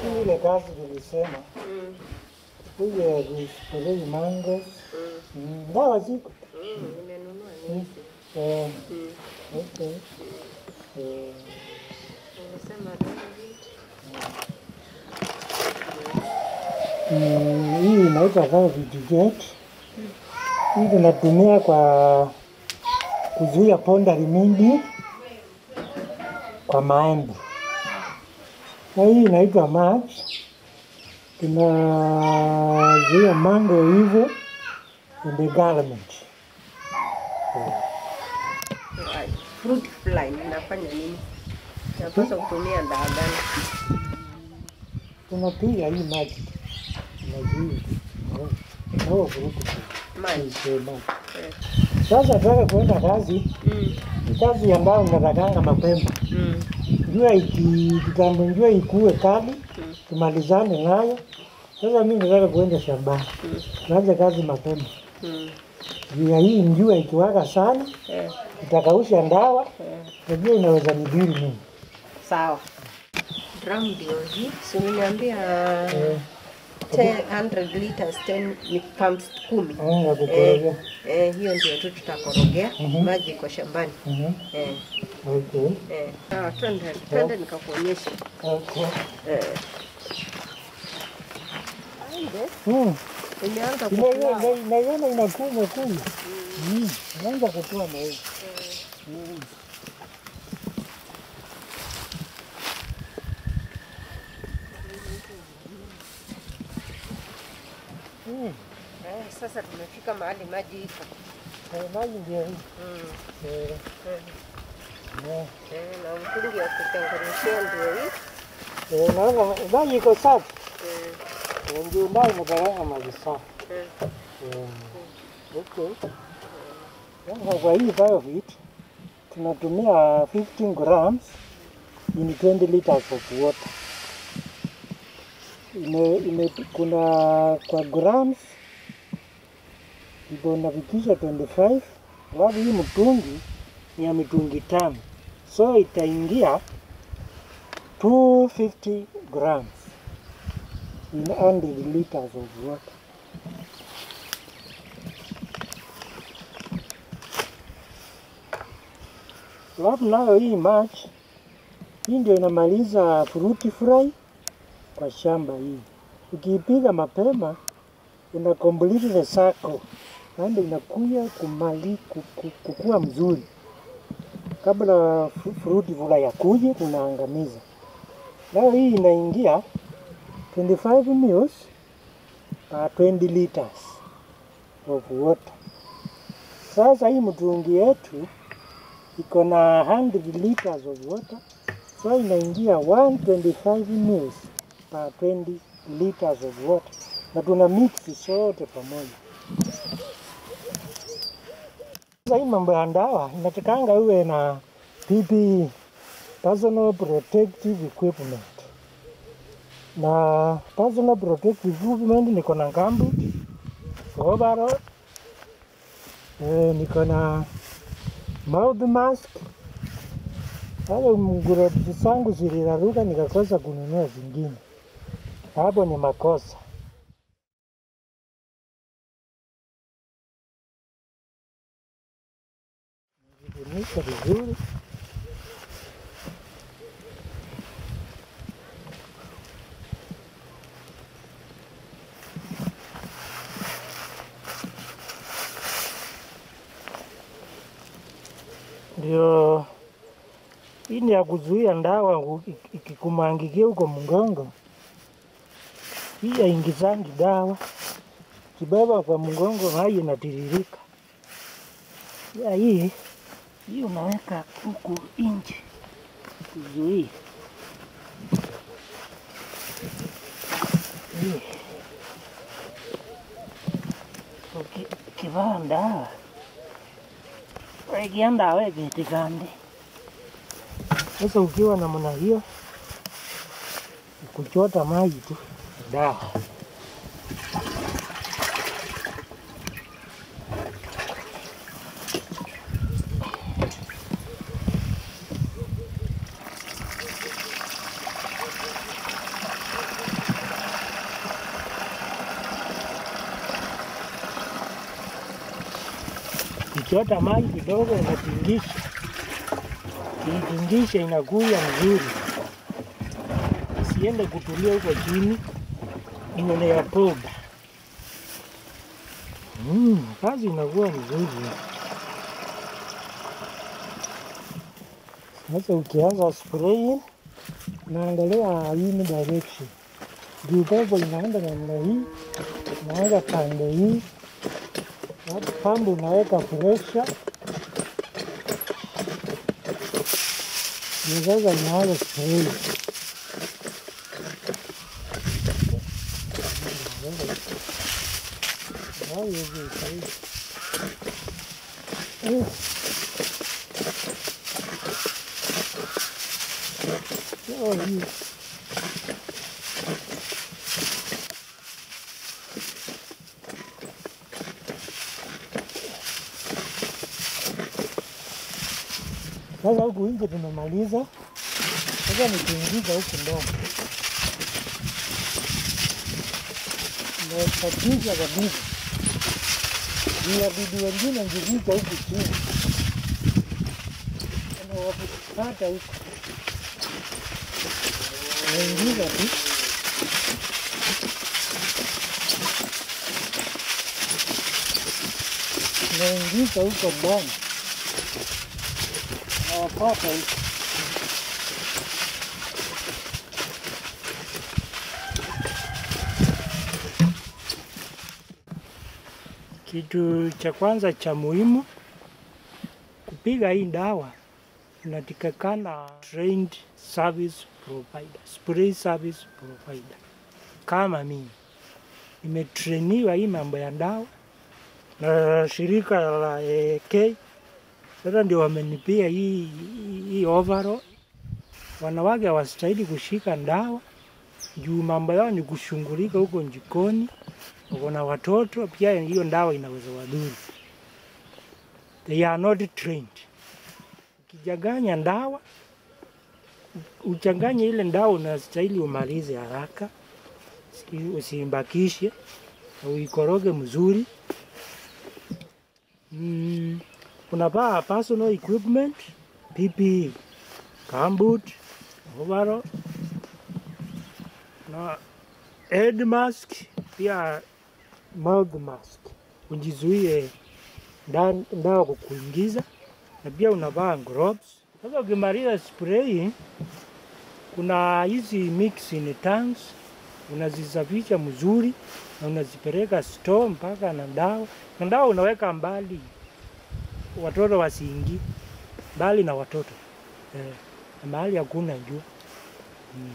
Lakini ile kazi nilisema Mm. kuja kuspray mango Mm. mm, dawa ziko Mm. Nimenunua nizi. eh, Mm. okay. eh, Unasema Dorovit. mm, hii inaitwa Velvet Jet. Hii tunatumia kwa kuzuia pondari mingi kwa maembe, na hii inaitwa March. Tunazuia mango hivyo in the garment. Ai, Fruit fly inafanya nini? Napaswa kutumia dawa gani? Tunapiga hii maji tunazuia no vurugu Maji. sema. Eh. Sasa nataka kuenda kazi, Mm. ni kazi ambayo natakanga mapema Mm. jua iki kitambo jua ikue kali Mm. tumalizane nayo. Sasa mimi nataka kuenda shambani, Mm. tuanze kazi mapema. Mm. Juu ya hii njua ikiwaka sana Eh. itakausha ndawa, Eh. najua inaweza nidhuru mimi. Sawa. Drum ndio hii. Si uliniambia Eh, 100 liters 10 ni pumps kumi. eh, ya kukorogea. Eh, hiyo ndio tu tutakorogea Mhm. maji iko shambani. Mhm, Eh, Okay. eh. Ah, twende twende nikakuonyesha. Okay. Eh. Aide, Mm. imeanza Ina- kukua. ina- Naiona inakunywa kunywa. Mm. Inaanza kutoa na hiyo. Mm. Mm. Eh, sasa tumefika mahali maji iko. Eh, Maji ndio hii. Mm. Eh, Eh, eh. eh, na mtungi wa kutengenezea ndio hii. Eh, naona maji iko safi. Eh, Eh, Ndio maji inabaranga maji safi. eh. Eh, Okay. Sasa kwa hii Biovit tunatumia 15 grams in 20 liters of water. Ime, ime, kuna kwa grams iko nafikisha 25, alafu hii mtungi ni ya mitungi tano, so itaingia 250 grams in 100 liters of water. Alafu nayo hii March hii ndio inamaliza fruit fly kwa shamba hii. Ukiipiga mapema ina complete the circle, yaani inakuya kumali ku- ku- kukua mzuri kabla fru- fruit fly ya kuje tunaangamiza. Nayo hii inaingia 25 mils per 20 liters of water. Sasa hii mtungi yetu iko na 100 liters of water, so inaingia 125 mils per 20 liters of water, na tuna mix sote pamoja. Sasa hii mambo ya ndawa inatakanga uwe na PPE, personal protective equipment, na personal protective equipment niko na gambut, overall, eh, niko na mouth mask. Sasa nguo zangu ziliraruka nikakosa kununua zingine, hapo ni makosa. Nijifunika vizuri. Ndio hii ni ya kuzuia ndawa u- ik- ikikumangikia huko mgongo. Hii yaingizangi dawa, kibeba kwa mgongo maji inatiririka. Ya hii hii unaweka huku nje kuzuia hii. Uki- Ukivaa ndawa wekia ndawa egetikande sasa ukiwa namna hiyo, kuchota maji tu dawa. ukichota maji kidogo unatingisha, kiitingisha inakuya mzuri, isiende kutulia huko chini, ione ya poda. Mm, kazi inakuwa mzuri. Sasa ukianza spraying, unaangalia wind direction, juu pepo inaenda namna hii, unaanza pande hii, alafu pambu unaweka pressure, ndio sasa inaanza spraying. Hayo hivi sahihi. Eh. Oh, hii. Sasa huku nje tumemaliza, sasa nikiingiza huku ndani nasatisha kabisa juu wadudu wengine ngivika huku chini anawapata huku naingiza tu naingiza huko ndani nawapata huko Kitu cha kwanza cha muhimu kupiga hii dawa, unatakikana trained service provider, spray service provider. Kama mimi nimetrainiwa hii mambo ya dawa na shirika la AK, sasa ndio wamenipia hii, hii overall. Wanawake hawastahili kushika dawa juu mambo yao ni kushughulika huko jikoni wako na watoto pia, hiyo ndawa inaweza wadhuru. They are not trained. Ukijanganya ndawa, uchanganye ile ndawa, unastahili umalize haraka, si- usimbakishe, na uikoroge mzuri. Mm, unavaa personal equipment, PPE, gumboot, overall na head mask pia mouth mask ujizuie nda- ndawa kukuingiza, na pia unavaa gloves. Sasa ukimaliza spraying, kuna hizi mixing tanks unazisafisha mzuri na unazipeleka store mpaka na dawa, na dawa unaweka mbali, watoto wasiingie mbali na watoto eh, na mahali hakuna jua mm.